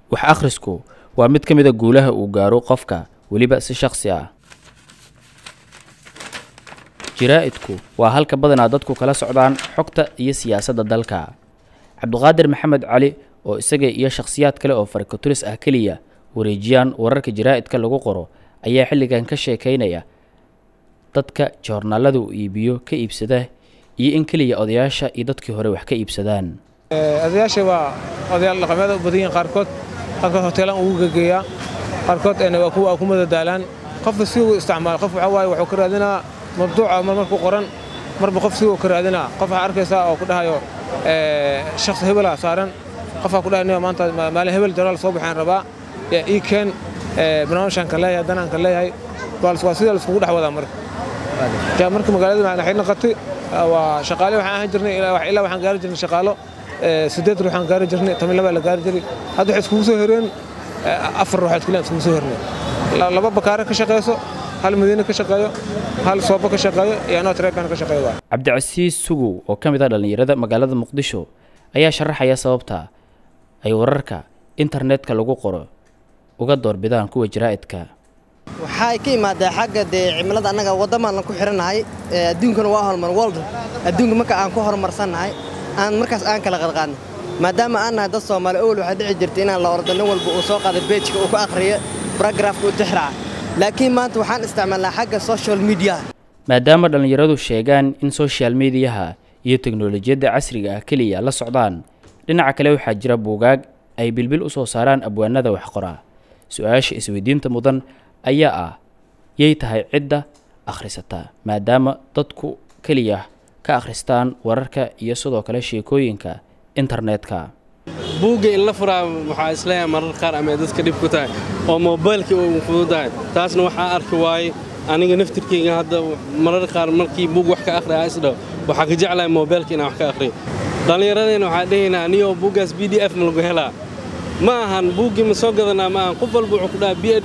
wax akhrisku waa mid ka mid a guulaha uu gaaro qofka weliba si shakhsi ah jaraa'idku waa halka badanaa dadku kala socdaan xogta iyo siyaasadda dalka cabdiqaadir maxamed cali oo isaga iyo shakhsiyaad kale oo farikaturis ah keliya wareejiyaan wararka jaraa'idka lagu qoro ayaa xilligan ka sheekaynaya dadka joornaalada uu iibiyo ka iibsada iyo in keliya odayaasha iyo dadkii hore wax ka iibsadaan odayaasha waa odayaal dhaqameed u badan yihiin qaarkood qaarkood hoteelaan ugu gegeeyaa qaarkood waa kuwa ku madadaalaan qofka si uu isticmaalo qof waxaa waaye wuxuu ka raadinaa mabduuca mar marku qoran marba qof si uu ka raadinaa qof waxaa arkaysaa oo ku dhahayo shakhsi hebelaa saaran qofaa ku dhahay maanta maalin hebel jaraal soo baxaan rabaa ii keen barnaamijkaan ka leeyahay danaan ka leeyahay waa sida laiskugu dhex wadaa marka marka magaalada waxay noqotay waa shaqaale waxaan ahaan jirnay ilaa waxaan gaari jirnay shaqaalo sideed ruuxaan gaari jirnay toban labaa la gaari jiray hadda waxay iskugu soo hereen afar ruuxaad keliya iskugu soo hernay laba bakaare ka shaqeyso hal madiine ka shaqeeyo hal soobo ka shaqeeyo iyo anoo tareekan ka shaqeeyo waa cabdicasiis sugow oo ka mid ah dhallinyarada magaalada muqdisho ayaa sharaxaya sababta ay wararka internetka lagu qoro uga doorbidaan kuwa jaraa'idka waxay ka imaadaa xagga dee cimilada annaga waddamaan ku xirannahay adduunkana waa horumar world adduunka marka aan ku horumarsannahay aan markaas aan kala qadqaadno maadaama aan nahay dad soomaali owel waxaa dhici jirta inaan la ordo nin walba uu soo qaado beejka uu ka akhriyo baragraafka uu tixraaca laakiin maanta waxaan isticmaalnaa xagga social mediaha maadaama dhallinyaradu sheegaan in social mediyaha iyo teknolojiyadda casriga ah keliya la socdaan dhinaca kale waxaa jira buugaag ay bilbil u soo saaraan abwaanada wax qora su-aasha isweydiinta mudan ayaa ah yay tahay cidda akhrisata maadaama dadku keliya ka akhristaan wararka iyo sidoo kale sheekooyinka internetka buugga in la furaa waxaa isleeyahay marar qaar ama dadka dhib ku tahay oo moobaylkii uu fududahay taasna waxaa arki waaye aniga naftirkeyga hadda marar qaar markii buug wax ka akhriya isdhaw waxaa ka jeclahay moobaylka inaan wax ka akhriyo dhallinyaradeenna waxaa dhehaynaa aniyoo buuggaas b d f ma lagu helaa ma ahan buuggii ma soo gadanaa ma ahan qof walba wuxuu ku dhaha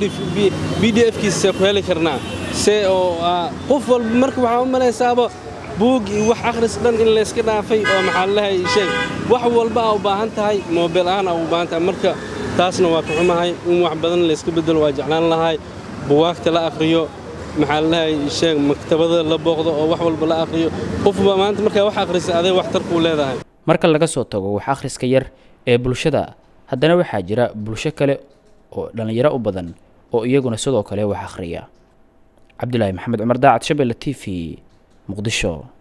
b d f kiisa see ku heli karnaa see oo qof walba marka waxaa u malaysaaba buug iyo wax akhris dhan in layska dhaafay oo maxaa lalahay sheeg wax walba aa u baahan tahay moobeel ahaan aa u baahan tahay marka taasna waa ka xumahay in wax badan layska beddelo waa jeclaan lahay buwaagta la akhriyo maxaa lalahay sheeg maktabada la booqdo oo wax walba la akhriyo qofba maanta markaa wax akhrisa aday waxtarkuu leedahay marka laga soo tago wax akhriska yar ee bulshada haddana waxaa jira bulsho kale oo dhallinyaro u badan oo iyaguna sidoo kale wax akhriya cabdulaahi maxamed cumar daacad shabelle t v muqdisho